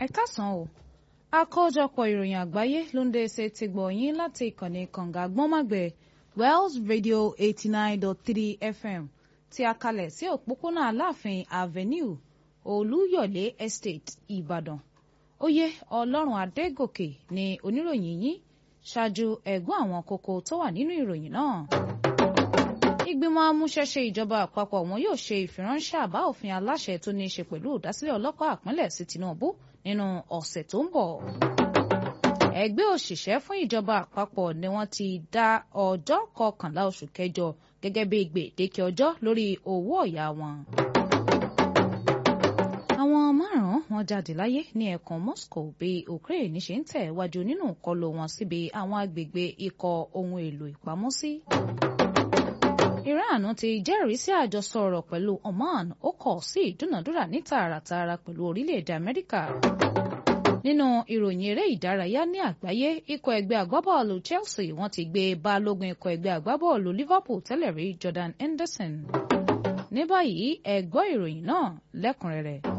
ẹ káàsán o àkójọpọ̀ ìròyìn àgbáyé ló ń dé ṣe ti gbọ̀ yín láti ìkànnì kànga gbọ́nmàgbẹ̀ Wells Radio eighty nine dot three FM tí a kalẹ̀ sí òpópónà Aláàfin Avenue Olúyọ̀lé Estate Ìbàdàn oyè Ọlọ́run Adégòkè ni oníròyìn yín ṣáájú ẹ̀gbọ́n àwọn kókó tó wà nínú ìròyìn náà ìgbìmọ̀ amúṣẹ́ṣe ìjọba àpapọ̀ wọn yóò ṣe ìfiránṣẹ́ àbá òfin aláṣẹ tó ní í ṣe pẹ̀lú ìdásílẹ̀ ọlọ́pàá àpínlẹ̀ sí Tinubu nínú ọ̀sẹ̀ tó ń bọ̀. ẹgbẹ́ òṣìṣẹ́ fún ìjọba àpapọ̀ ni wọ́n ti dá ọjọ́ kọkànlá oṣù kẹjọ gẹ́gẹ́ bí gbèdéke ọjọ́ lórí owó ọ̀yà wọn. àwọn márùn-ún wọn jáde láyé ní ẹkùn Moscow bí Ukraine ṣe ń tẹ̀ wájú nínú ìkọlù wọn síbi àwọn agbègbè ikọ̀ ohun èlò ìpamọ́sí. Iran ti jẹ́rìí sí àjọsọ ọ̀rọ̀ pẹ̀lú Oman ó kọ̀ sí ìdúnàdúrà ní tààràtààrà pẹ̀lú orílẹ̀-èdè Amẹ́ríkà. Nínú ìròyìn eré ìdárayá ní àgbáyé ikọ̀ ẹgbẹ́ agbábọ́ọ̀lù Chelsea wọ́n ti gbé balógun ikọ̀ ẹgbẹ́ agbábọ́ọ̀lù Liverpool tẹ́lẹ̀ rí Jordan Henderson. ní báyìí ẹ gbọ́ ìròyìn náà lẹ́kùnrẹ́rẹ́.